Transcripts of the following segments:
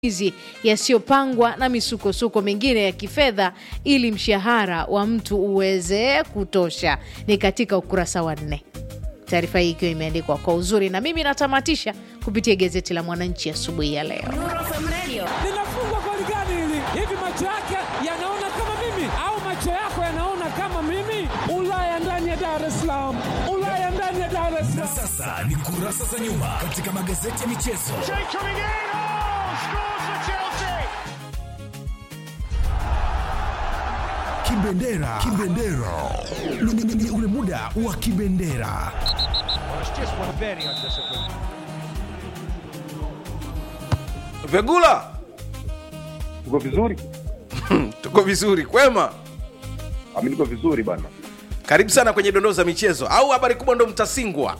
hizi yasiyopangwa na misukosuko mingine ya kifedha ili mshahara wa mtu uweze kutosha. Ni katika ukurasa wa nne, taarifa hii ikiwa imeandikwa kwa uzuri, na mimi natamatisha kupitia gazeti la Mwananchi asubuhi ya leo. linafungwa goli gani hili? Hivi macho yake yanaona kama mimi au macho yako yanaona kama mimi? Ulaya ndani ya Dar es Salaam, Ulaya ndani ya Dar es Na Salaam. sasa ni kurasa za nyuma katika magazeti ya michezo. Kibendera, kibendera, Ni- ni- ni ule muda wa kibendera. Vegula, Uko vizuri? tuko vizuri, kwema. Ami niko vizuri bana. Karibu sana kwenye dondoo za michezo, au habari kubwa ndo mtasingwa.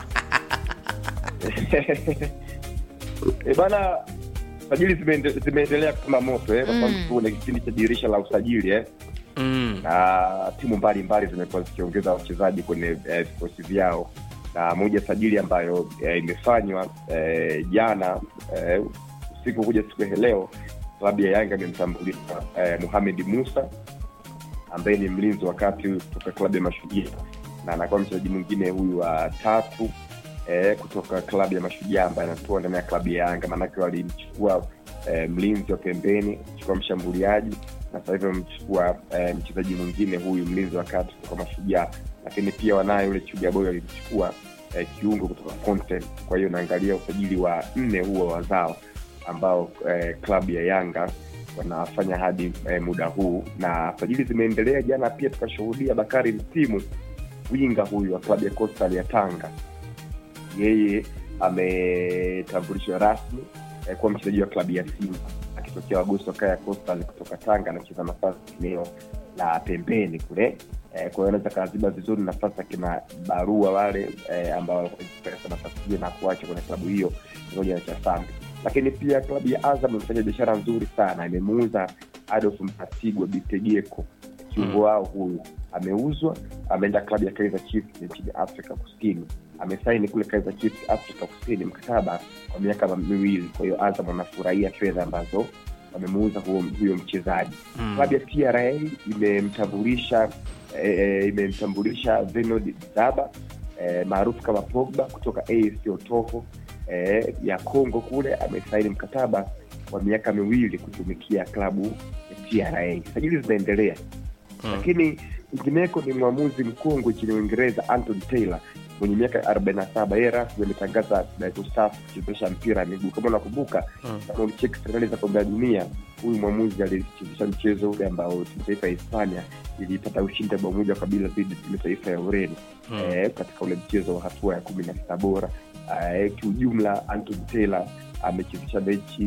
E bana, sajili zimeende- zimeendelea kama moto eh, kwa sababu tuko kwenye kipindi cha dirisha la usajili eh, Mm. na timu mbalimbali zimekuwa zikiongeza wachezaji kwenye eh, vikosi vyao, na moja ya sajili ambayo eh, imefanywa eh, jana eh, usiku kuja siku ya leo, klabu ya Yanga imemtambulisha eh, Mohamed Musa ambaye ni mlinzi wa kati kutoka klabu ya Mashujaa na anakuwa mchezaji mwingine huyu wa tatu eh, kutoka klabu ya Mashujaa ambaye anatoa ndani ya klabu ya Yanga. Maanake walimchukua eh, mlinzi wa pembeni, kuchukua mshambuliaji na sasa hivi wamemchukua eh, mchezaji mwingine huyu mlinzi wa kati kutoka Mashujaa, lakini pia wanaye yule Chuga Boy walimchukua eh, kiungo kutoka Content. Kwa hiyo naangalia usajili wa nne huo wazao ambao eh, klabu ya Yanga wanafanya hadi eh, muda huu na sajili zimeendelea. Jana pia tukashuhudia Bakari Msimu, winga huyu wa klabu ya Coastal ya Tanga, yeye ametambulishwa rasmi eh, kuwa mchezaji wa klabu ya Simba akitokea Wagoso Kaya Coastal kutoka Tanga, anacheza nafasi eneo la pembeni kule eh, kwa hiyo anaweza kaziba vizuri nafasi akina barua wale eh, ambao walikuwa nafasi hiyo na kuacha kwenye klabu hiyo pamoja na Chasambi lakini pia klabu ya Azam imefanya biashara nzuri sana, imemuuza Adolf Mtasigwa Bitegeko, kiungo wao huyu ameuzwa, ameenda klabu ya Kaizer Chiefs nchini Afrika Kusini, amesaini kule Kaizer Chiefs Afrika Kusini mkataba wa miaka miwili. Kwa hiyo Azam wanafurahia fedha ambazo wamemuuza huyo, huyo mchezaji Mm. klabu ya TRA imemtambulisha eh, imemtambulisha Venod Zaba eh, maarufu kama Pogba kutoka AFC Otoho eh, ya Congo kule, amesaini mkataba wa miaka miwili kutumikia klabu ya TRA. Sajili zinaendelea lakini kwingineko ni mwamuzi mkongwe nchini Uingereza Anton Taylor mwenye miaka arobaini na saba yeye rasmi ametangaza kustaafu kuchezesha mpira wa miguu. Kama unakumbuka kama ulicheki fainali za kombe la dunia, huyu mwamuzi alichezesha mchezo ule ambao timu taifa ya Hispania ilipata ushindi wa bao moja kwa bila dhidi ya timu taifa ya Ureno eh, katika ule mchezo wa hatua ya kumi na sita bora. Eh, kiujumla Anton Taylor amechezesha mechi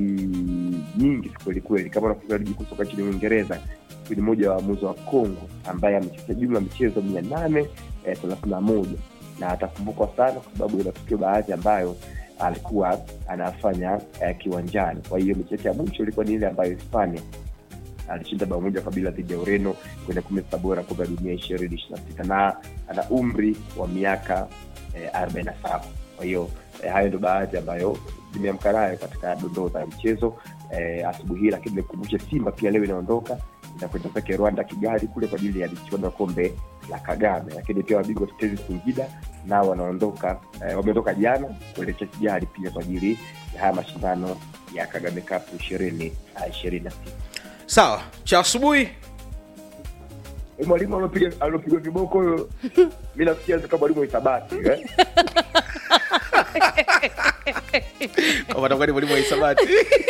nyingi kwelikweli. Kama unakumbuka ligi kuu soka nchini Uingereza ni mmoja wa waamuzi wa Kongo ambaye amecheza jumla michezo mia nane thelathini na moja na atakumbukwa sana kwa sababu ya matukio baadhi ambayo alikuwa anafanya eh, kiwanjani. Kwa hiyo mechi yake ya mwisho ilikuwa ni ile ambayo Hispania alishinda bao moja kwa bila dhidi ya Ureno kwenye kumi na sita bora kombe la dunia ishirini ishirini na sita na ana umri wa miaka arobaini na saba. Kwa hiyo eh, hayo ndo baadhi ambayo zimeamka nayo katika dondoo za mchezo eh, asubuhi hii, lakini nikumbushe Simba pia leo inaondoka inakwenda zake Rwanda Kigali kule kwa ajili ya michuano ya kombe la Kagame, lakini pia wabingwa tetezi Singida nao wanaondoka eh, wameondoka jana kuelekea Kigali pia kwa ajili ya haya mashindano ya Kagame Cup ishirini ishirini na sita. Sawa, cha asubuhi Eh, mwalimu alopiga alopigwa viboko huyo, mi nafikia kama mwalimu wa hisabati eh? watakuwa ni mwalimu wa hisabati.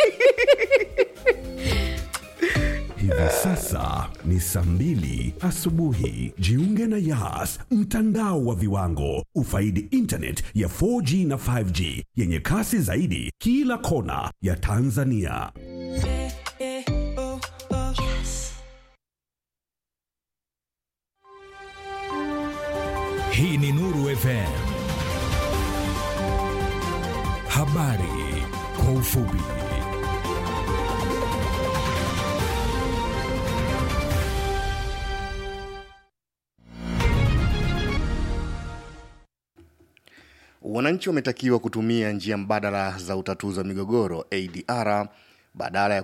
Hivi sasa ni saa mbili asubuhi. Jiunge na Yas, mtandao wa viwango. Ufaidi internet ya 4G na 5G yenye kasi zaidi kila kona ya Tanzania. Hii ni Nuru FM. Habari kwa ufupi. Wananchi wametakiwa kutumia njia mbadala za utatuzi wa migogoro ADR badala ya